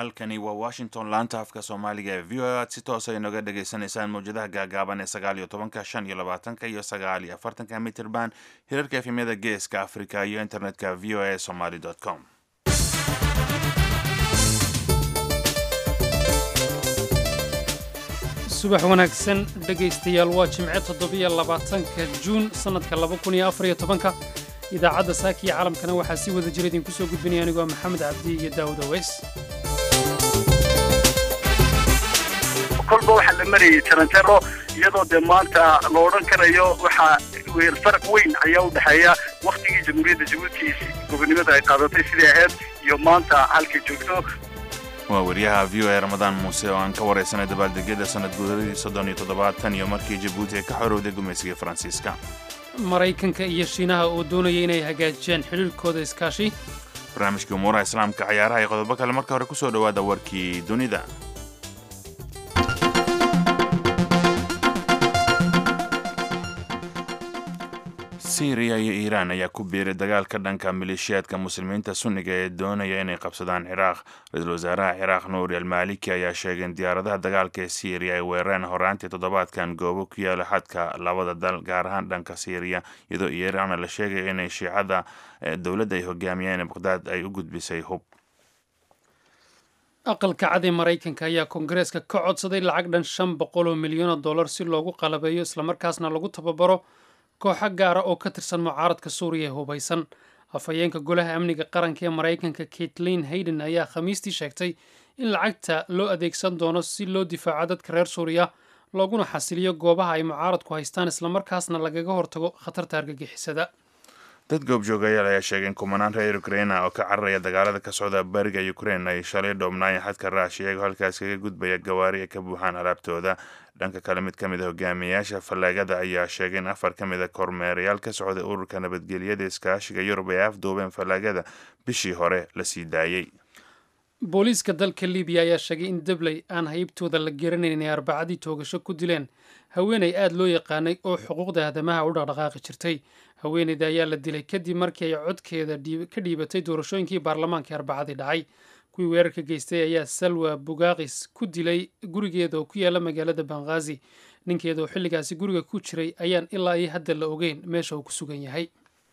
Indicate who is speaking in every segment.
Speaker 1: halkani waa washington laanta afka soomaaliga ee v o a aad si toosa inoga dhagaysanaysaan mawjadaha gaagaaban ee sagaal iyo tobanka shan iyo labaatanka iyo sagaal iyo afartanka mitirban hirarka efemyada geeska africa iyo internetka v o a somaly com
Speaker 2: subax wanaagsan dhegaystayaal waa jimce toddobiyo labaatanka juun sannadka laba kun iyo afariyo tobanka idaacadda saaka iyo caalamkana waxaa si wada jira idinku soo gudbinaya anigoo maxamed cabdi iyo daawud aweys
Speaker 3: kolba waxaa la marayay tarantero iyadoo dee maanta la odhan karayo waxaa faraq weyn ayaa u dhexeeya wakhtigii jamhuuriyadda jabuuti gobonimada ay qaadatay sidai ahayd iyo maanta halkay joogto
Speaker 1: waa wariyaha v o a ramadaan muuse oo aan ka waraysanay dabaaldegyada sanad guuradii soddon iyo toddobaatan iyo markii jabuuti ay ka xorowday gumaysiga faransiiska
Speaker 2: maraykanka iyo shiinaha oo doonaya inay hagaajiyaan xidhiirkooda iskaashi
Speaker 1: barnaamijkii umuuraha islaamka cayaaraha iyo qodobo kale marka hore ku soo dhowaada warkii dunida syriya iyo iiraan ayaa ku biiray dagaalka dhanka maleeshiyaadka muslimiinta sunniga ee doonaya inay qabsadaan ciraaq ra-iisul wasaaraha ciraaq nuuri almaaliki ayaa sheegay in diyaaradaha dagaalka ee syriya ay weerareen horaantii toddobaadkan goobo ku yaala xadka labada dal gaar ahaan dhanka syriya iyadoo iiraanna la sheegaya inay shiicada dowladda ay hogaamiyeen baqhdaad ay u gudbisay hub
Speaker 2: aqalka cad ee maraykanka ayaa koongareeska ka codsaday lacag dhan shan boqol oo milyan oo dollar si loogu qalabeeyo islamarkaasna lagu tababaro kooxo gaara oo ka tirsan mucaaradka suuriya ee hubaysan afhayeenka golaha amniga qaranka ee maraykanka kaitlin hayden ayaa khamiistii sheegtay in lacagta loo adeegsan doono si loo difaaco dadka reer suuriya looguna xasiliyo goobaha ay mucaaradku haystaan islamarkaasna lagaga hortago khatarta argagixisada
Speaker 1: dad goobjoogayaal ayaa sheegay in kumanaan reer ukraina oo ka cararaya dagaalada ka socda bariga ukrain ay shalay dhoobnaayeen xadka raashiya iyagoo halkaas kaga gudbaya gawaari ay ka buuxaan alaabtooda dhanka kale mid ka mid a hogaamiyayaasha fallaagada ayaa sheegay in afar ka mid a kormeerayaal ka socday ururka nabadgelyada iskaashiga yurub ay afduubeen fallaagada bishii hore la sii daayey
Speaker 2: booliiska dalka libiya ayaa sheegay in dabley aan haybtooda la garanayn inay arbacadii toogasho ku dileen haweenay aada loo yaqaanay oo xuquuqda aadamaha u dhaqdhaqaaqi jirtay haweeneyda ayaa la dilay kadib markii ay codkeeda ka dhiibatay doorashooyinkii baarlamaanka arbacadii dhacay kuwii weerarka geystay ayaa salwa bugaaqis ku dilay gurigeeda oo ku yaala magaalada banghaazi ninkeeda oo xilligaasi guriga ku jiray ayaan ilaa iyo hadda la ogeyn meesha uu ku sugan yahay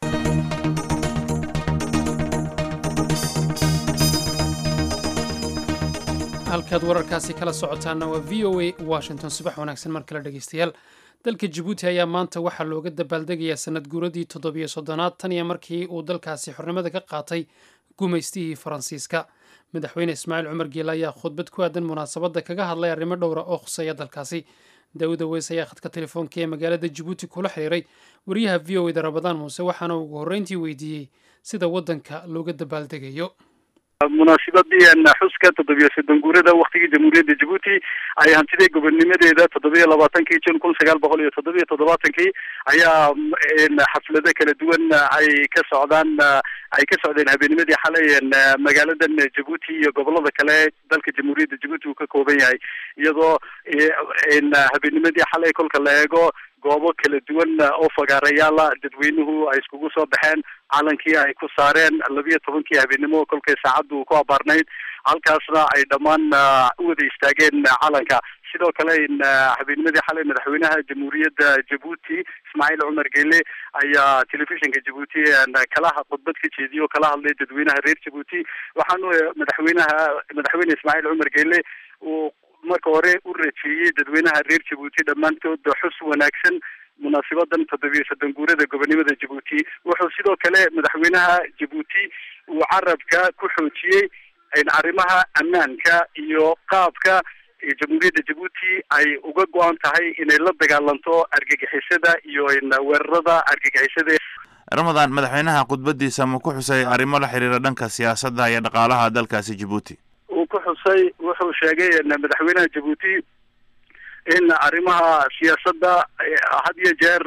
Speaker 2: halkaad wararkaasi kala socotaana waa v o a washington subax wanaagsan mar kale dhegeystayaal dalka jabuuti ayaa maanta waxaa looga dabaaldegayaa sanad guuradii toddobiyo soddonaad tan iyo markii uu dalkaasi xornimada ka qaatay gumaystihii faransiiska madaxweyne ismaaciil cumar geele ayaa khudbad ku aadan munaasabadda kaga hadlay arrimo dhowra oo khuseeya dalkaasi daawud aweys ayaa khadka telefoonka ee magaalada jabuuti kula xiriiray wariyaha v o eda rabadaan muuse waxaana ugu horreyntii weydiiyey sida waddanka looga dabaaldegayo
Speaker 3: munaasibadii xuska toddobiyo soddon guurada waktigii jamhuuriyadda jabuuti ay hantiday gobonnimadeeda toddobiyo labaatankii jun kun sagaal boqol iyo toddobiyo toddobaatankii ayaa xaflado kala duwan ay ka socdaan ay ka socdeen habeenimadii xalay magaaladan jabuuti iyo gobolada kale dalka jamhuuriyadda jabuuti uu ka kooban yahay iyadoo habeenimadii xalay kolka la eego goobo kala duwan oo fagaarayaala dadweynuhu ay iskugu soo baxeen calankii ay ku saareen labiyo tobankii habeenimo kolkay saacaddu ku abaarnayd halkaasna ay dhammaan u wada istaageen calanka sidoo kale habeenimadii xalay madaxweynaha jamhuuriyadda jabuuti ismaaciil cumar geele ayaa telefishinka jabuuti kalaha khudbad ka jeediyay oo kala hadlay dadweynaha reer jabuuti waxaanu madaxweynaha madaxweyne ismaaciil cumar geele uu marka hore u rajeeyey dadweynaha reer jabuuti dhammaantood xus wanaagsan munaasibadan toddobiyo soddon guurada gobonimada jabuuti wuxuu sidoo kale madaxweynaha jabuuti uu carabka ku xoojiyey arrimaha ammaanka iyo qaabka jamhuuriyadda jabuuti ay uga go-an tahay inay la dagaalanto argagixisada iyo weerarada argagixisada
Speaker 1: ramadaan madaxweynaha khudbadiisa ma ku xusay arrimo la xiriira dhanka siyaasadda iyo dhaqaalaha dalkaasi jabuuti
Speaker 3: uu ku xusay wuxuu sheegay madaxweynaha jabuuti in arrimaha siyaasadda had iyo jeer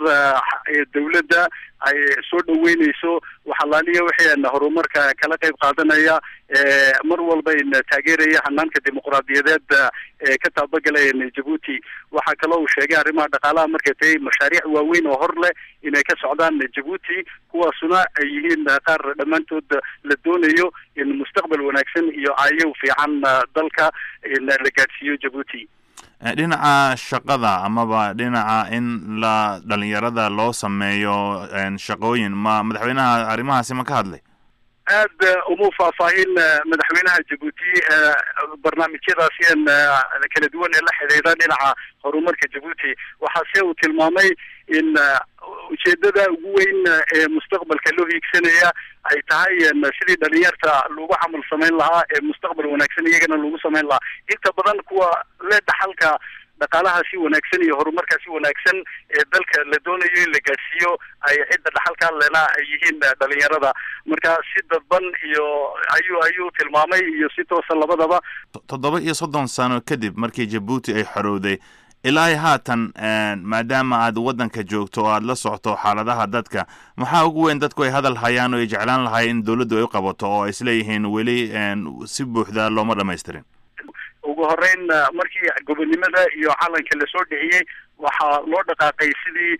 Speaker 3: dawladda ay soo dhaweyneyso waxalaaliya waxay horumarka kala qayb qaadanaya mar walba taageeraya hanaanka dimuqraadiyadeed ee ka taabagalaya jabuuti waxaa kaloo uu sheegay arrimaha dhaqaalaha markay tahay mashaariic waaweyn oo hor leh inay ka socdaan jabuuti kuwaasuna ay yihiin qaar dhammaantood la doonayo in mustaqbal wanaagsan iyo aayow fiican dalka la gaadhsiiyo jabuuti
Speaker 1: dhinaca shaqada amaba dhinaca in la dhalinyarada loo sameeyo shaqooyin ma madaxweynaha arrimahaasi ma ka hadlay
Speaker 3: aad uma faahfaahin madaxweynaha jabuuti barnaamijyadaasi kala duwan ee la xidhiidha dhinaca horumarka jabuuti waxaase uu tilmaamay in ujeedada ugu weyn ee mustaqbalka loo hiigsanaya ay tahay sidii dhalinyarta lagu camal samayn lahaa ee mustaqbal wanaagsan iyagana lagu samayn lahaa inta badan kuwa le dhaxalka dhaqaalahaasi wanaagsan iyo horumarkaasi wanaagsan ee dalka la doonayo in la gaadhsiiyo ay cidda dhaxalka lena ay yihiin dhalinyarada marka si dadban iyo ayuu ayuu tilmaamay iyo si toosa labadaba
Speaker 1: toddoba iyo soddon sano kadib markii jabuuti ay xorowday ilaa haatan maadaama aad waddanka joogto oo aad la socto xaaladaha dadka maxaa ugu weyn dadku ay hadal hayaan oo ay jeclaan lahayen in dawladdu ay u qabato oo ay isleeyihiin weli si buuxda looma dhamaystirin
Speaker 3: ugu horeyn markii gobonnimada iyo calanka lasoo dhiciyey waxaa loo dhaqaaqay sidii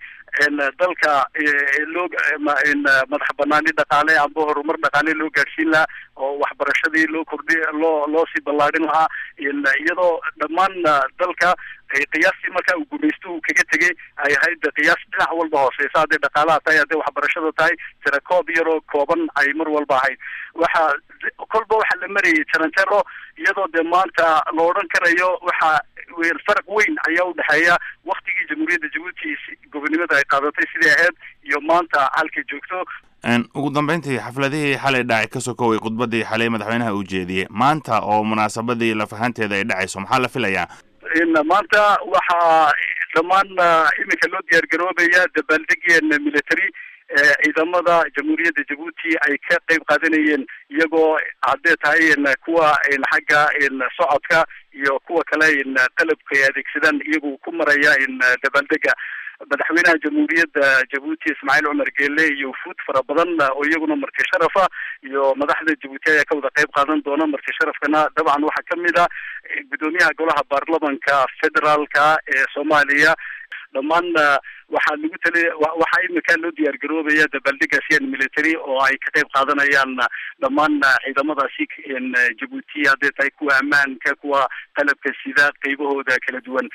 Speaker 3: dalka loo madax banaani dhaqaale amba horumar dhaqaale loo gaadhsiin lahaa oo waxbarashadii loo kordhi loo loo sii ballaadhin lahaa iyadoo dhammaan dalka qiyaastii marka uu gumaystuhu kaga tegay ay ahayd qiyaas dhinac walba hooseysa hadday dhaqaalaha tahay hadday waxbarashada tahay tirakoob yaroo kooban ay mar walba ahayd waxa kolba waxaa la marayay jarantero iyadoo dee maanta la odhan karayo waxa faraq weyn ayaa udhexeeya waktigii jamhuuriyadda jabuuti gobonnimada ay qaadatay sidai ahayd iyo maanta halkay joogto
Speaker 1: ugu dambeyntii xafladihii xalay dhacay ka sokoway khudbadii xalay madaxweynaha uu jeediyey maanta oo munaasabadii lafahanteeda ay dhacayso maxaa la filayaa
Speaker 3: maanta waxaa dhammaan iminka loo diyaar garoobaya dabaaldegeen military ciidamada jamhuuriyadda jabuuti ay ka qayb qaadanayeen iyagoo haddee tahay kuwa xagga socodka iyo kuwa kale qalabka ay adeegsadaan iyagu ku maraya dabaaldega madaxweynaha jamhuuriyadda jabuuti ismaaciil cumar geele iyo wufuud fara badan oo iyaguna marti sharafa iyo madaxda jabuuti ayaa ka wada qayb qaadan doona marti sharafkana dabcan waxaa kamid a guddoomiyaha golaha baarlamanka federaalka ee soomaaliya dhammaan waxaa lagu tali waxaa imika loo diyaar garoobaya dabaaldegasiyan military oo ay ka qayb qaadanayaan dhammaan ciidamadaasi jabuuti hadday tahay kuwa ammaanka kuwa qalabka sida qaybahooda kala duwan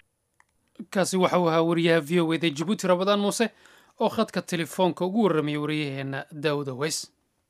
Speaker 2: kaasi waxa uu ahaa wariyaha v o eda jabuuti rabadaan muuse oo khadka telefoonka ugu warramaya wariyaheena daawud aweys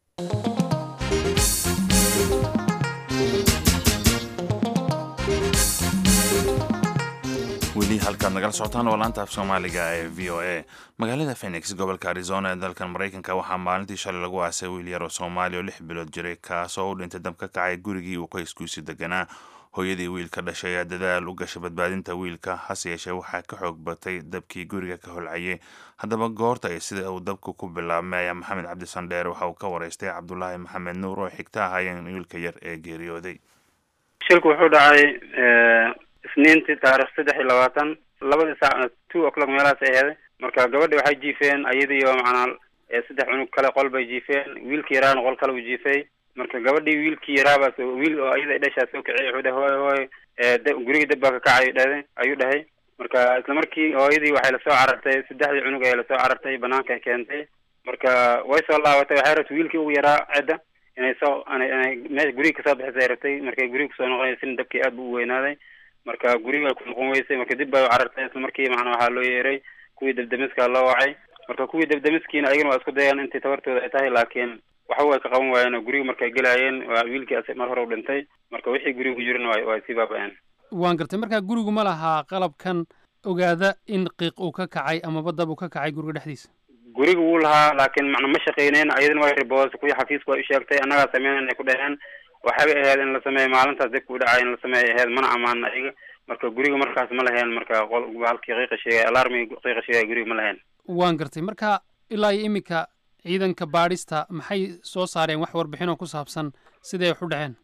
Speaker 1: weli halkaad nagala socotaan waa laanta af soomaaliga ee v o a magaalada phenix gobolka arizona ee dalkan maraykanka waxaa maalintii shalay lagu aasay wiil yar oo soomaaliya oo lix bilood jiray kaasoo u dhintay dab ka kacay gurigii uu qoyskuisi deganaa hooyadii wiilka dhashay ayaa dadaal u gashay badbaadinta wiilka hase yeeshee waxaa ka xoog batay dabkii guriga ka holcayay haddaba goorta ay sida uu dabku ku bilaabmay ayaa maxamed cabdi sandheer waxa uu ka waraystay cabdulaahi maxamed nuur oo xigta ahaayeen wiilka yar ee geeriyooday
Speaker 4: shilku wuxuu dhacay isniintii taarikh saddex iyo labaatan labadii saac two o'clock meelahaas ay aheeday marka gabadhi waxay jiifeen ayadiiyo macnaa saddex cunug kale qol bay jiifeen wiilkii yaraana qol kale uu jiifay marka gabadhii wiilkii yaraabaas wiil oo ayada dhashaa soo kiciyay wuxuu dhahay hooy hooy gurigii dab baa ka kacay dhahay ayuu dhahay marka isla markii hooyadii waxay lasoo carartay saddexdii cunug ay lasoo carartay banaanka ay keentay marka way soo laabatay waxay rabtay wiilkii ugu yaraa cidda inay soo inay meesha guriga kasoo bixisay ay rabtay markay guriga kusoo noqonaysin dabkii aad bu u weynaaday marka guriga ku noqon weysay marka dib bay u carartay isla markii macnaa waxaa loo yeeray kuwii dabdamiska loo wacay marka kuwii dabdamiskiina ayagana waa isku dayaan intii tabartooda ay tahay laakiin waxba way ka qaban waayeen oo guriga markay gelaayeen waa wiilkii mar hore u dhintay marka wixii guriga ku jirana wa waa sii baaba-een
Speaker 2: waan gartay markaa gurigu ma lahaa qalabkan ogaada in qiiq uu ka kacay amaba dab uu ka kacay guriga dhexdiisa
Speaker 4: guriga wuu lahaa laakiin macna ma shaqeyneyn ayadana way riboos kuwii xafiisku ay u sheegtay annagaa sameynan ay ku dhaheen waxaybay ahayd in la sameeyo maalintaas dibka u dhacay in la sameeyo ahayd mana amaanin ayaga marka guriga markaas ma laheen marka qol halkii qiiqa sheegay alarmi qiiqa sheegay guriga ma laheen
Speaker 2: waan gartay marka ilaa iyo iminka ciidanka baadhista maxay soo saareen wax warbixin oo ku saabsan siday wax u dhaceen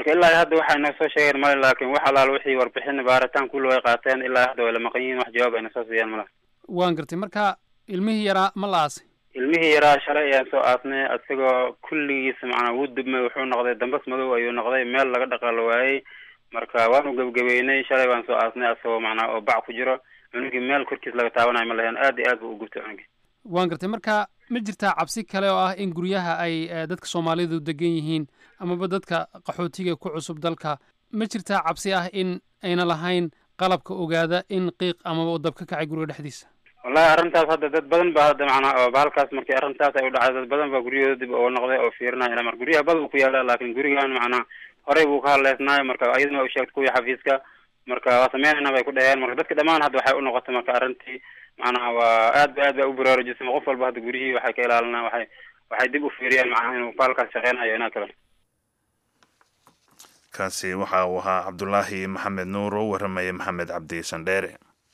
Speaker 4: marka ilaa hadda waxay noo soo sheegeen male laakiin wax alaal wixii warbixin baaritaan kulli way qaateen ilaa hadda way la maqan yihiin wax jawaab ayna soo siiyaan male
Speaker 2: waan gartay marka ilmihii yaraa ma la aasay
Speaker 4: ilmihii yaraa shalay ayaan soo aasnay isagoo kulligiisa macnaa wuu dubmay wuxuu noqday dambas madow ayuu noqday meel laga dhaqaalo waayey marka waanu gebgebeynay shalay waan soo aasnay asagoo macnaa oo bac ku jiro cunugii meel korkiis laga taabanayo ma lahayn aad iyo aad buu u gubtay cunugii
Speaker 2: waan gartay marka ma jirtaa cabsi kale oo ah in guryaha ay dadka soomaalidu degan yihiin amaba dadka qaxootiga ku cusub dalka ma jirtaa cabsi ah in ayna lahayn qalabka ogaada in qiiq amaba uu dab ka kacay guriga dhexdiisa
Speaker 4: wallahi arrintaas hadda dad badan ba hadda macnaa oo bahalkaas markii arrintaas ay u dhacday dad badan baa guryahooda dib uga noqday oo fiirinaya mar guryaha bad buu ku yaala laakiin gurigan macnaa horey buu ka hadleysnaayo marka ayaduna waa u sheegtay kuwii xafiiska marka waa sameynayna bay ku dhaheen marka dadka dhammaan hadda waxay u noqotay marka arrintii macnaha waa aad ba aad ba u baraarujisay qof walba hadda guryihii waxay ka ilaalinaa waxay waxay dib u fiiriyaan macnaha inuu bahalkaas shaqeynayo inaa kale
Speaker 1: kaasi waxa uu ahaa cabdulaahi maxamed nuur oo u warramaya maxamed cabdi sandheere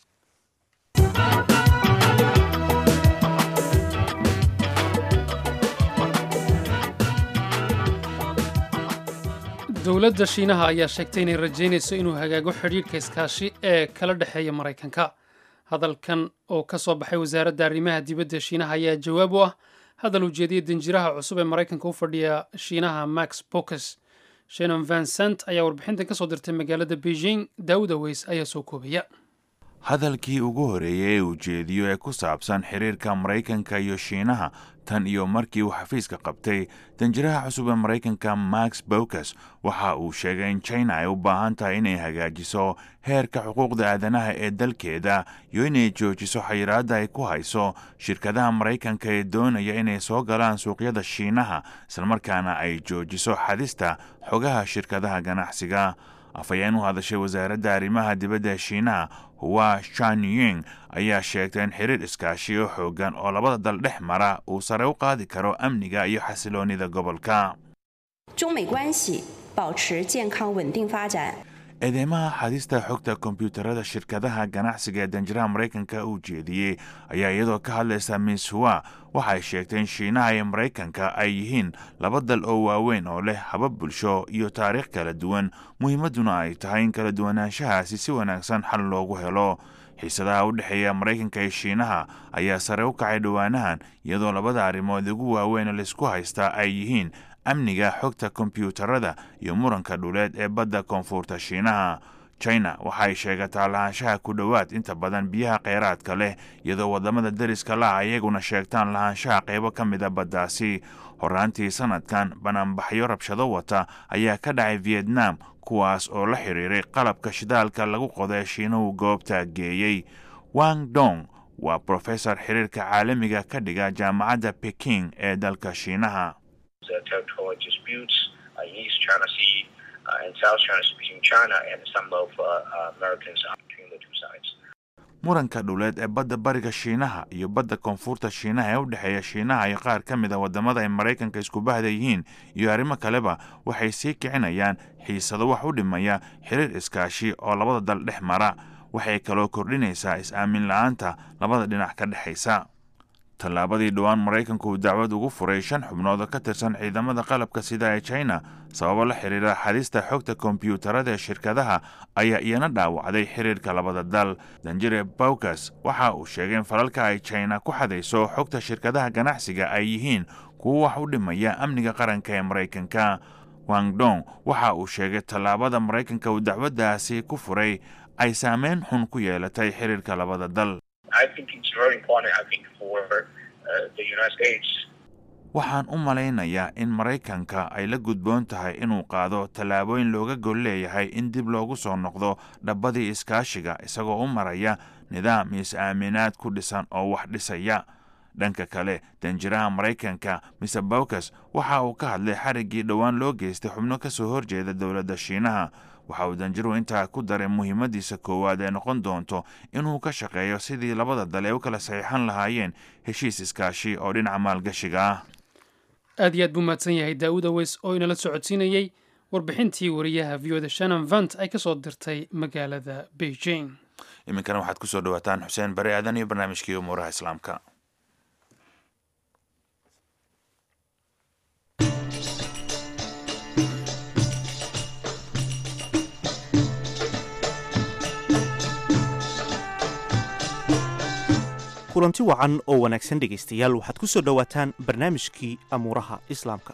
Speaker 2: dowladda shiinaha ayaa sheegtay inay rajaynayso inuu hagaago xidhiidhka iskaashi ee kala dhexeeya maraykanka hadalkan oo ka soo baxay wasaaradda arrimaha dibadda shiinaha ayaa jawaab u ah hadal ujeediyay danjiraha cusub ee maraykanka u fadhiya shiinaha max bokes shenon vincent ayaa warbixintan ka soo dirtay magaalada beijing daawud aweys ayaa soo koobaya
Speaker 1: hadalkii ugu horeeyay ee ujeediyo ee ku saabsan xiriirka maraykanka iyo shiinaha tan iyo markii uu xafiiska qabtay danjiraha cusub ee maraykanka max bokes waxa uu sheegay in china ay u baahan tahay inay hagaajiso heerka xuquuqda aadanaha ee dalkeeda iyo inay joojiso xayiraadda ay ku hayso shirkadaha maraykanka ee doonaya inay soo galaan suuqyada shiinaha islamarkaana ay joojiso xadista xogaha shirkadaha ganacsiga afhayeen u hadashay wasaaradda arrimaha dibadda ee shiinaha hua shanying ayaa sheegtay in xiriir iskaashi oo xoogan oo labada dal dhex mara uu sare u qaadi karo amniga iyo xasiloonnida gobolka
Speaker 5: 中美关系保持健康稳定发展。
Speaker 1: eedeymaha xadista xogta kombiyuutarada shirkadaha ganacsiga ee danjiraha maraykanka uu jeediyey ayaa iyadoo ka hadlaysa miss hua waxay sheegtay in shiinaha iyo maraykanka ay yihiin laba dal oo waaweyn oo leh habab bulsho iyo taariikh kala duwan muhiimadduna ay tahay in kala duwanaanshahaasi si wanaagsan xal loogu helo xiisadaha u dhexeeya maraykanka iyo shiinaha ayaa sare u kacay dhowaanahan iyadoo labada arrimood ugu waaweyn oo laysku haystaa ay yihiin amniga xogta kombiyuutarada iyo muranka dhuleed ee badda koonfurta shiinaha china waxay sheegataa lahaanshaha ku dhowaad inta badan biyaha kheyraadka leh iyadoo waddamada deriska la ah iyaguna sheegtaan lahaanshaha qaybo ka mida baddaasi horaantii sanadkan banaanbaxyo rabshado wata ayaa ka dhacay vietnam kuwaas oo la xiriiray qalabka shidaalka lagu qodo ee shiinuhu goobta geeyey wang dong waa brofesor xiriirka caalamiga ka dhiga jaamacadda peking ee dalka shiinaha
Speaker 6: the territorial disputes uh, in East China Sea uh, and South China Sea between China and some of uh, uh, Americans uh, between the two sides.
Speaker 1: muranka dhuleed ee badda bariga shiinaha iyo badda koonfurta shiinaha ee u dhexeeya shiinaha iyo qaar ka mid a waddamada ay maraykanka isku bahda yihiin iyo arrimo kaleba waxay sii kicinayaan xiisado wax u dhimaya xiriir iskaashi oo labada dal dhex mara waxay kaloo kordhinaysaa is-aamin la-aanta labada dhinac ka dhexaysa tallaabadii dhowaan maraykanku uu dacwad ugu furay shan xubnood oo ka tirsan ciidamada qalabka sida ee china sababo la xiriira xadista xogta kombiyuutarada ee shirkadaha ayaa iyana dhaawacday xiriirka labada dal danjire bawkas waxa uu sheegay in falalka ay china ku xadayso xogta shirkadaha ganacsiga ay yihiin kuwo wax u dhimaya amniga qaranka ee maraykanka wangdong waxa uu sheegay tallaabada maraykanka uu dacwaddaasi ku furay ay saameyn xun ku yeelatay xiriirka labada dal
Speaker 6: I think it's very important, I think, for uh, the United States
Speaker 1: waxaan u malaynayaa in maraykanka ay la gudboon tahay inuu qaado tallaabooyin looga gol leeyahay in dib loogu soo noqdo dhabbadii iskaashiga isagoo u maraya nidaam is-aaminaad ku dhisan oo wax dhisaya dhanka kale danjiraha maraykanka mr bawkas waxa uu ka hadlay xariggii dhowaan loo geystay xubno ka soo horjeeda dowladda shiinaha waxa uu danjiruhu intaa ku daray muhiimadiisa koowaad ee noqon doonto inuu ka shaqeeyo sidii labada dal ee u kala saxiixan lahaayeen heshiis iskaashi oo dhinaca maalgashiga ah
Speaker 2: aad iyo aad buu mahadsan yahay daawud aweys oo inala socodsiinayey warbixintii wariyaha v o da shannon vant ay ka soo dirtay magaalada beijing
Speaker 1: iminkana waxaad ku soo dhawaataan xuseen bari aadan iyo barnaamijkii umuuraha islaamka
Speaker 7: kulanti wacan oo wanaagsan dhegaystayaal waxaad ku soo dhowaataan barnaamijkii amuuraha islaamka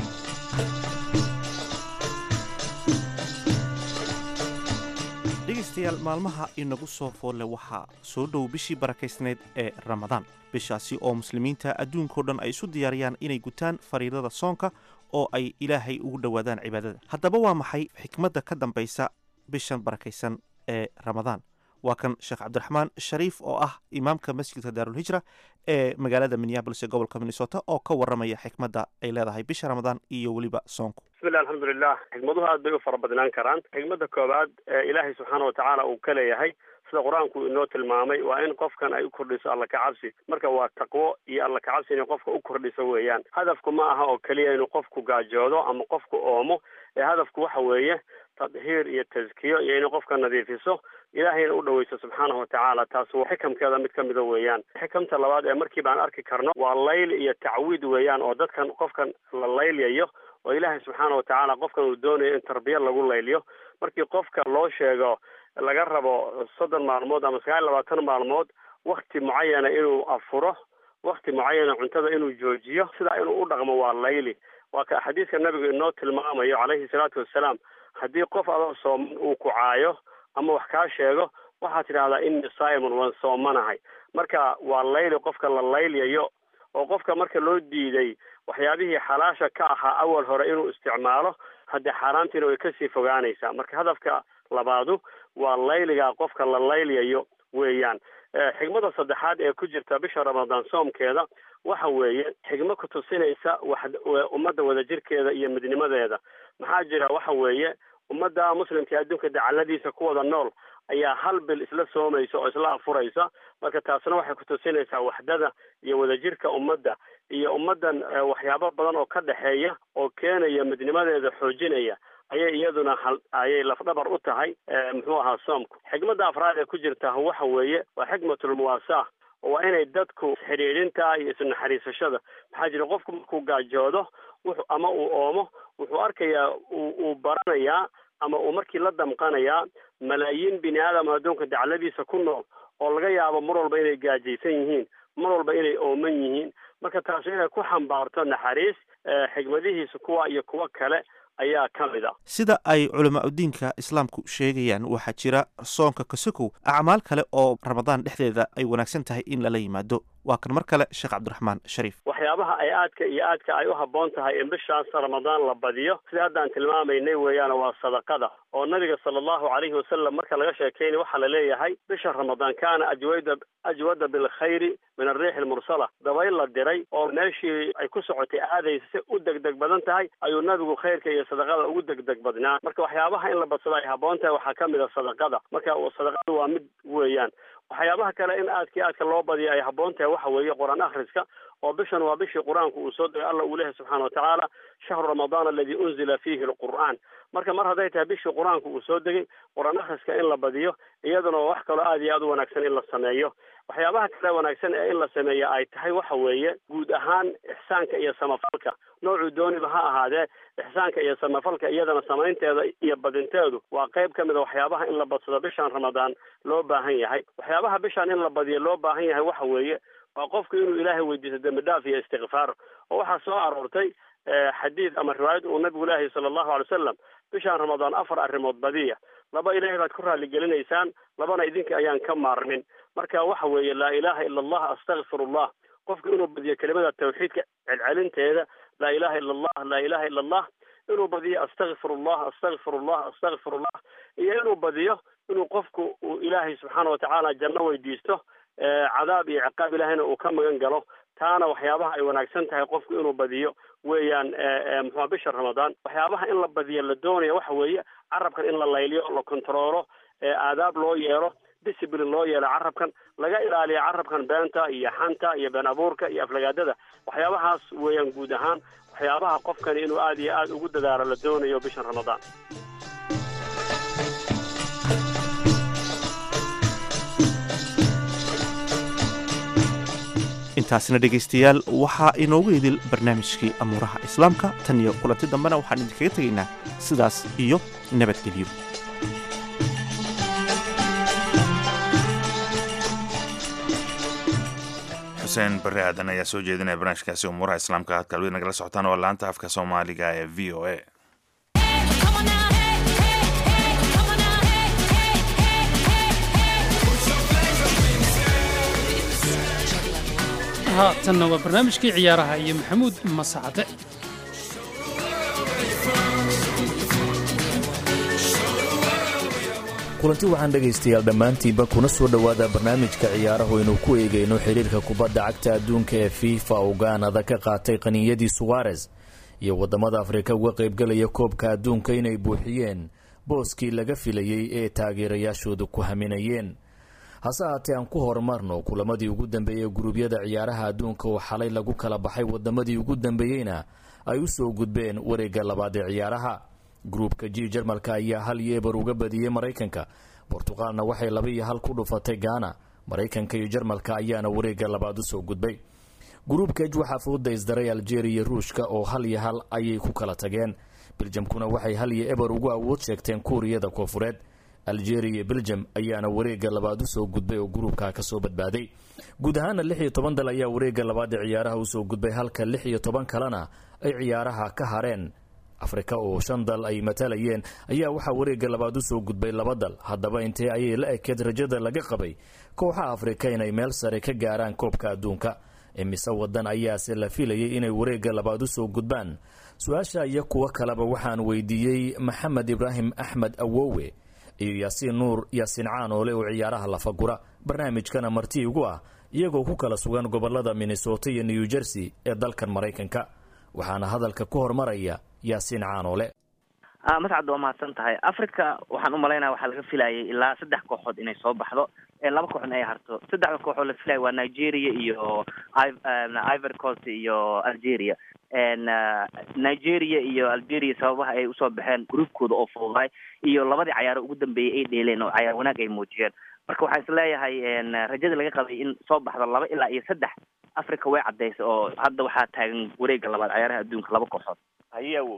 Speaker 7: dhegaystayaal maalmaha inagu soo foolle waxaa soo dhow bishii barakaysnayd ee ramadaan bishaasi oo muslimiinta adduunkao dhan ay isu diyaariyaan inay gutaan fariidada soonka oo ay ilaahay ugu dhowaadaan cibaadada haddaba waa maxay xikmadda ka dambaysa bishan barakaysan ee ramadaan waa kan sheekh cabdiraxmaan shariif oo ah imaamka masjidka daarulhijra ee magaalada minneabolis ee gobolka minnesota oo ka waramaya xikmadda ay leedahay bisha ramadaan iyo weliba soonku
Speaker 8: bismillahi alxamdulilah xikmaduhu aad bay u fara badnaan karaan xikmadda koowaad ee ilaahay subxaana watacaala uu ka leeyahay sida qur-aanku inoo tilmaamay waa in qofkan ay u kordhiso alla kacabsi marka waa taqwo iyo alla kacabsi inay qofka u kordhiso weeyaan hadafku ma aha oo keliya inuu qofku gaajoodo ama qofku oomo ee hadafku waxa weeye tadhiir iyo taskiyo iyo inay qofka nadiifiso ilaahayna u dhaweyso subxaanahu watacaala taas waa xikamkeeda mid ka mida weeyaan xikamta labaad ee markii baan arki karno waa layl iyo tacwiid weeyaan oo dadkan qofkan la laylyayo oo ilaahay subxaana watacaala qofkan uu doonayo in tarbiya lagu layliyo markii qofka loo sheego laga rabo soddon maalmood ama sagaal labaatan maalmood wakti mucayana inuu afuro wakti mucayana cuntada inuu joojiyo sidaa inuu u dhaqmo waa layli waa ka xadiiska nabigu inoo tilmaamayo calayhi salaatu wassalaam haddii qof adoo sooman uu ku caayo ama wax kaa sheego waxaad tidhahdaa inni simon waan soomanahay marka waa layli qofka la laylyayo oo qofka marka loo diiday waxyaabihii xalaasha ka ahaa awal hore inuu isticmaalo haddee xaaraantiina way kasii fogaanaysaa marka hadafka labaadu waa layligaa qofka la laylyayo weeyaan xigmada saddexaad ee ku jirta bisha ramadaan soomkeeda waxa weeye xigmo ku tusinaysa wax ummadda wadajirkeeda iyo midnimadeeda maxaa jira waxa weeye ummadda muslimka ee adduunka dacaladiisa ku wada nool ayaa hal bil isla soomaysa oo isla afuraysa marka taasna waxay ku tusinaysaa waxdada iyo wadajirka ummadda iyo ummaddan waxyaabo badan oo ka dhexeeya oo keenaya midnimadeeda xoojinaya ayay iyaduna hal ayay lafdhabar u tahay muxuu ahaa soomku xigmadda afraad ee ku jirta waxa weeye waa xikmatulmuwaasaa waa inay dadku xidhiidhinta iyo isnaxariisashada maxaa jira qofku markuu gaajoodo wuxu ama uu oomo wuxuu arkayaa uu baranayaa ama uu markii la damqanayaa malaayiin bini aadam adduunka dacladiisa ku nool oo laga yaabo mar walba inay gaajaysan yihiin mar walba inay ooman yihiin marka taasi inay ku xambaarto naxariis xigmadihiisa kuwa iyo kuwo kale ayaa ka mid a
Speaker 7: sida ay culamaauddiinka islaamku sheegayaan waxaa jira soonka kasokow acmaal kale oo ramadaan dhexdeeda ay wanaagsan tahay in lala yimaado waa kan mar kale sheekh cabdiraxmaan shariif
Speaker 8: waxyaabaha ay aadka iyo aadka ay u habboon tahay in bishaas ramadaan la badiyo sida haddaan tilmaamaynay weeyaan waa sadaqada oo nabiga sala allahu calayhi wasalam marka laga sheekeynay waxaa la leeyahay bisha ramadaan kaana ajwada ajwada bilkhayri min arriixi almursala dabayl la diray oo meeshii ay ku socotay aadaysa si u degdeg badan tahay ayuu nabigu khayrka iyo sadaqada ugu degdeg badnaa marka waxyaabaha in la badsado ay habboon tahay waxaa ka mid a sadaqada marka sadaqada waa mid weeyaan waxyaabaha kale in aadkii aadka loo badiyo ay habboon tahay waxa weeye qur-aan akhriska oo bishan waa bishii qur-aanku uu soo degay alla uu lehay subxaana watacaala shahru ramadaan aladi unzila fiihi alqur'aan marka mar hadday tahay bishii qur-aanku uu soo degay qur-aan akhriska in la badiyo iyaduna waa wax kaloo aad iyo aad u wanaagsan in la sameeyo waxyaabaha kale wanaagsan ee in la sameeya ay tahay waxa weeye guud ahaan ixsaanka iyo samafalka noocuu dooniba ha ahaadee ixsaanka iyo samafalka iyadana samaynteeda iyo badinteedu waa qayb ka mid a waxyaabaha in la badsado bishan ramadaan loo baahan yahay waxyaabaha bishan in la badiyo loo baahan yahay waxa weeye waa qofku inuu ilaahay weydiisto dembi dhaaf iyo istikfaar oo waxaa soo aroortay xadiid ama riwaayad uu nabigu leeyahay sala allahu alay wasalam bishan ramadaan afar arrimood badiya laba ilaahay baad ku raalligelinaysaan labana idinka ayaan ka maarmin marka waxa weeye laa ilaha ila allah astakfir allah qofku inuu badiyo kelimada tawxiidka celcelinteeda laa ilaha ila allah laa ilaha ila allah inuu badiyo astakfir allah astakfir allah astakfir allah iyo inuu badiyo inuu qofku uu ilaahay subxaana watacaala janno weydiisto cadaab iyo ciqaab ilaahayna uu ka magan galo taana waxyaabaha ay wanaagsan tahay qofku inuu badiyo weeyaan muxua bisha ramadaan waxyaabaha in la badiyo la doonaya waxa weeye carabkan in la layliyo la kontaroolo aadaab loo yeelo discipline loo yeelo carabkan laga ilaaliyo carabkan beenta iyo xanta iyo been abuurka iyo aflagaadada waxyaabahaas weeyaan guud ahaan waxyaabaha qofkani inuu aad iyo aad ugu dadaalo la doonayo bishan ramadaan
Speaker 7: intaasina dhegaystayaal waxaa inoogu idil barnaamijkii amuuraha islaamka tan iyo kulanti dambena waxaan idinkaga tegaynaa sidaas iyo nabadgelyo
Speaker 1: xuseen barre aadan ayaa soo jeedinaya barnaamijkaasi umuuraha islaamka aad kalwid nagala socotaan oo laanta afka soomaaliga ee v o a
Speaker 2: haatanna waa barnaamijkii ciyaaraha iyo maxamuud masacade
Speaker 9: kulanti waxaan dhegaystayaal dhammaantiinba kuna soo dhowaada barnaamijka ciyaarahu aynu ku eegayno xidhiirka kubadda cagta adduunka ee fifa oo gaanada ka qaatay qaniyadii suwares iyo waddamada afrika uga qaybgalaya koobka adduunka inay buuxiyeen booskii laga filayey ee taageerayaashooda ku haminayeen hase haatee aan ku horumarno kulamadii ugu dambeeyey guruubyada ciyaaraha adduunka oo xalay lagu kala baxay wadamadii ugu dambeeyeyna ay u soo gudbeen wareegga labaad ee ciyaaraha gruubka g jarmalka ayaa hal iyo eber uga badiyey maraykanka bortuqaalna waxay laba iyo hal ku dhufatay gaana maraykanka iyo jarmalka ayaana wareegga labaad usoo gudbay gruubka j waxaa fooda isdaray aljeria iyo ruushka oo hal iyo hal ayay ku kala tageen biljamkuna waxay hal iyo eber ugu awood sheegteen kuuriyada koofureed algeria iyo belgium ayaana wareegga labaad usoo gudbay oo gruubka kasoo badbaaday guud ahaana lix iyo toban dal ayaa wareegga labaad ee ciyaaraha usoo gudbay halka lix iyo toban kalena ay ciyaaraha ka hareen afrika oo shan dal ay matalayeen ayaa waxaa wareegga labaad usoo gudbay laba dal haddaba intee ayay la ekeed rajada laga qabay kooxaha afrika inay meel sare ka gaaraan koobka adduunka imise wadan ayaase la filayay inay wareegga labaad usoo gudbaan su-aasha iyo kuwo kaleba waxaan weydiiyey maxamed ibraahim axmed awowe iyo yaasiin nuur yaasiin caanoole oo ciyaaraha lafagura barnaamijkana marti igu ah iyagoo ku kala sugan gobolada minnesota iyo new jersey ee dalkan maraykanka waxaana hadalka ku hormaraya yaasiin caanoole
Speaker 10: mascad waa mahadsan tahay africa waxaan umalaynaya waxaa laga filayay ilaa saddex kooxood inay soo baxdo laba kooxna ay harto saddexda kooxood la filaya waa nigeria iyo ivory coast iyo algeria nigeria iyo algeria sababaha ay usoo baxeen groupkooda oo fududaay iyo labadii cayaaro ugu dambeeyay ay dheeleen oo cayaar wanaag ay muujiyeen marka waxaan isleeyahay rajada laga qabay in soo baxdo laba ilaa iyo saddex africa way caddaysay oo hadda waxaa taagan wareegga labaad cayaaraha adduunka laba kooxood
Speaker 11: haye awow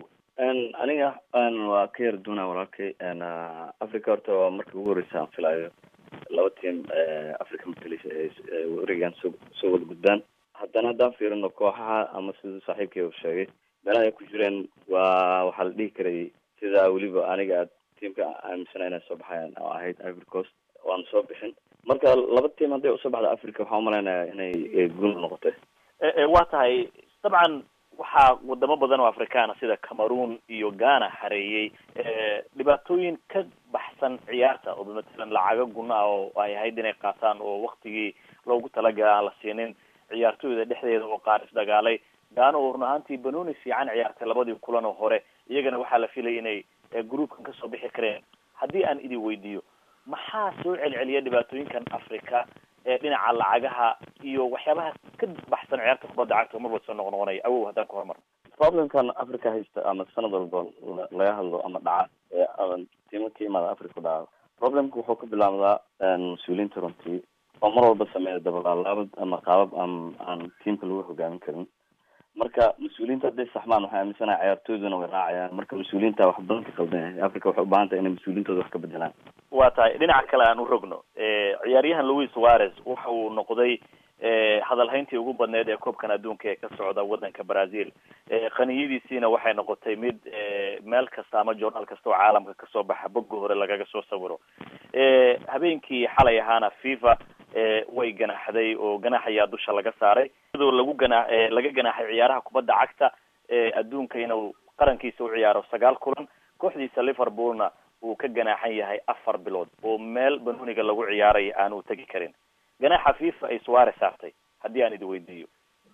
Speaker 11: aniga waa ka yar duuna walaalkay africa horta waa markii ugu horeysa aan filaayo laba team africa matalis wareegaan soo soo wada gudbaan haddana haddaan fiirino kooxaha ama siduu saaxiibkay u sheegay meelaha ay ku jireen waa waxaa la dhihi karay sida weliba aniga aad tiamka aaminsana inay soo baxayaan oo ahayd ivory coast waana soo bixin marka laba team hadday usoo baxda africa waxaa umalaynaya inay guul noqotay
Speaker 12: waa tahay dabcan waxaa wadamo badan oo afrikaana sida cameroon iyo ghana xareeyey dhibaatooyin ka baxsan ciyaarta oo matalan lacago guna ah oo ay ahayd inay qaataan oo waktigii loogu talagala aan la siinin ciyaartooyda dhexdeeda oo qaar isdagaalay gaana oo run ahaantii banooni fiican ciyaartay labadii kulan oo hore iyagana waxaa la filaya inay groupkan kasoo bixi kareen haddii aan idin weydiiyo maxaa soo celceliya dhibaatooyinkan africa ee dhinaca lacagaha iyo waxyaabaha ka baxsan ciyaarta kubadda cagta marba soo noqnoqonaya awow haddaan ku hormarno
Speaker 11: problemkan africa haysta ama sanad walba laga hadlo ama dhaca ee tiimo ka imaada africa dhaca problemka wuxuu ka bilaabdaa mas-uuliyiinta runtii oo mar walba sameeya dabalaalaabad ama qaabab aan aan tiamka lagu hogaamin karin marka mas-uuliyiinta hadday saxmaan waxay aaminsanaha ciyaartooyduna way raacayaan marka mas-uuliyiinta wax badan ka qaldan yahay africa waxay ubahan tahay inay mas-uuliyiintooda wax ka bedelaan
Speaker 12: waa tahay dhinaca kale aan u rogno ciyaaryahan louis suarez waxa uu noqday hadalhayntii ugu badneyd ee koobkan adduunka ee ka socda waddanka brazil qaniyadiisiina waxay noqotay mid meel kasta ama journaal kasta oo caalamka kasoo baxa bogga hore lagaga soo sawiro habeenkii xalay ahaana fifa way ganaaxday oo ganaax ayaa dusha laga saaray iyadoo lagu gana laga ganaaxay ciyaaraha kubadda cagta adduunka inuu qarankiisa u ciyaaro sagaal kulan kooxdiisa liverpoolna uu ka ganaaxan yahay afar bilood oo meel banooniga lagu ciyaaraya aanu tegi karin ganaaxa fifa ay suare saartay haddii aan idi weydiiyo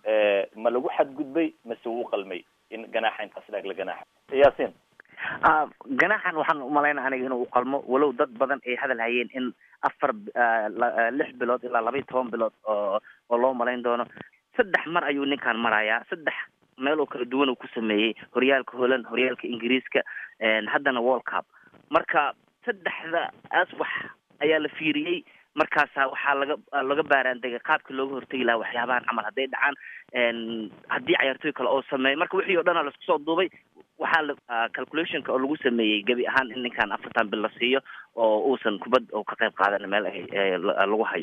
Speaker 12: ma lagu xadgudbay mase wuu qalmay in ganaaxa intaas dhaag la ganaaxa yaasin
Speaker 10: ganaaxan waxaan umalaynaa aniga inuu uqalmo walow dad badan ay hadal hayeen in afar lix bilood ilaa laba iyo toban bilood oo oo loo malayn doono saddex mar ayuu ninkan marayaa saddex meel oo kala duwan uu ku sameeyey horyaalka holland horyaalka ingiriiska haddana world cup marka saddexda aas wax ayaa la fiiriyey markaasa waxaa laga laga baaraandegay qaabkii looga hortegi lahaa waxyaabahan camal hadday dhacaan haddii cayaartooy kale oo sameeyo marka wixii o dhan a laisku soo duubay waxaa la calculationka oo lagu sameeyey gebi ahaan in ninkan afartan bil la siiyo oo uusan kubad oo ka qayb qaadan meel ay lagu hayo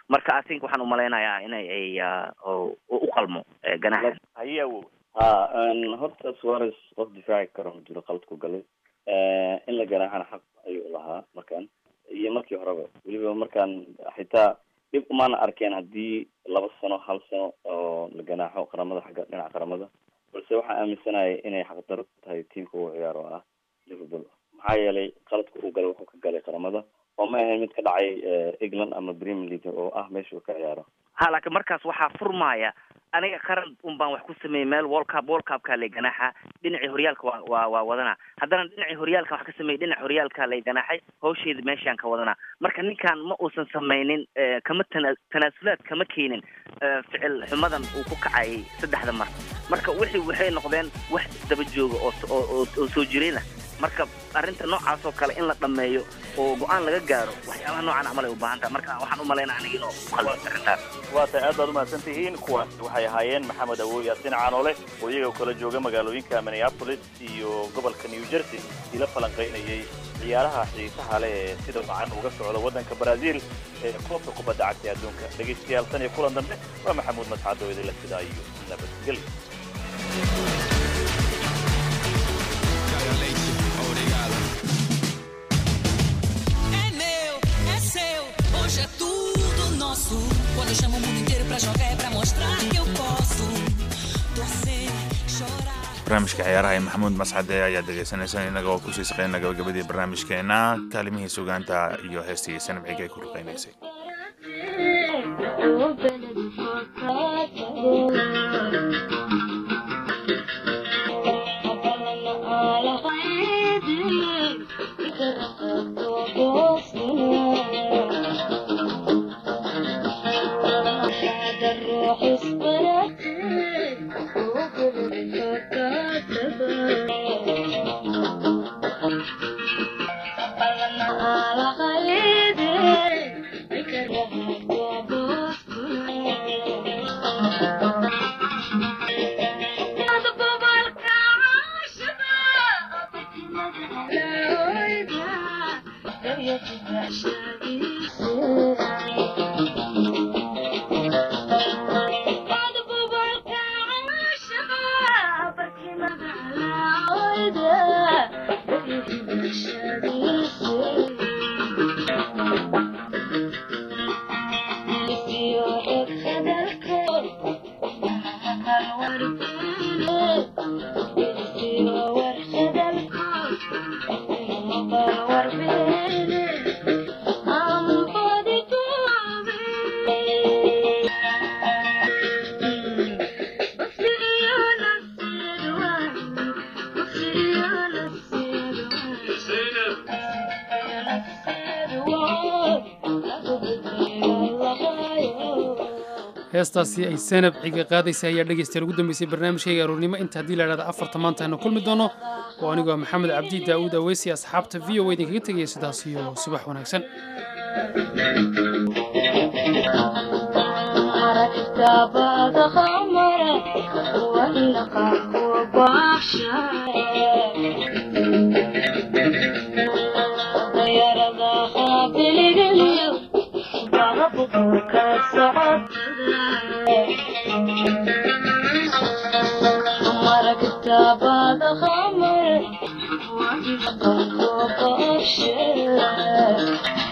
Speaker 10: marka i think waxaan umalaynayaa inay ay u qalmo ganaxa
Speaker 12: haye awow
Speaker 11: ha horta suarez qof difaaci karo ma jiro qaladku galay in la ganaaxana xaq ayuu lahaa markaan iyo markii horeba weliba markaan xitaa dhib umaana arkeen haddii laba sano hal sano oo la ganaaxo qaramada xagga dhinaca qaramada balse waxaan aaminsanaya inay xaqdaro tahay tiamka uu ciyaar oo ah liverpool maxaa yeelay qaladka uu galay wuxuu ka galay qaramada oo ma ahayn mid ka dhacay england ama premier league oo ah meesha uu ka ciyaaro
Speaker 10: ha laakiin markaas waxaa furmaaya aniga qaran un baan wax ku sameeyey meel world cup world cupka lay ganaaxa dhinacii horyaalka waa waa waa wadana haddana dhinacii horyaalka wax ka sameeyey dhinaca horyaalka lay ganaaxay hawsheeda meeshaan ka wadanaa marka ninkan ma uusan sameynin kama tana tanaasulaad kama keenin ficil xumadan uu ku kacayay saddexda mar marka wixii waxay noqdeen wax isdaba jooga oo oo oo soo jireen ah marka arrinta noocaas oo kale in la dhameeyo oo go-aan laga gaaro waxyaabaha noocan camal ay u baahan tahay marka waxaan u malaynaa aniga inuu qalbis arrintaas
Speaker 12: waa tahay aad baad umahadsan tihiin kuwaas waxay ahaayeen maxamed awow yaasin caanoole oo iyaga kala jooga magaalooyinka minneapolis iyo gobolka new jersey ila falanqaynayay ciyaaraha xiisaha leh ee sida wacan uga socda waddanka brazil ee koobka kubadda cagta ee adduunka dhegaystayaal tan iyo kulan dambe waa maxamuud mascado idinla sidaa iyo nabadgelyo
Speaker 13: Hoje é tudo nosso. Quando eu chamo o mundo inteiro pra jogar é pra mostrar que eu posso. Torcer, chorar.
Speaker 1: barnaamijka ciyaaraha ee maxamuud mascade ayaad dhegaysanaysaan innaga oo kusii saqeyna gabagabadii barnaamijkeena kaalimihii sugaanta iyo heestii sanabciga ay ku ruqaynaysay
Speaker 2: heestaasi ay sanab ciga qaadaysa ayaa dhegaystayaal ugu dambeysay barnaamijkayga aroornimo inta haddii la idhahda afarta maanta aynu kulmi doono oo anigoo maxamed cabdi daa'uud aweysi asxaabta v o idinkaga tegaya sidaas iyo subax wanaagsan
Speaker 13: كتابة خمر واجب قلبه بشر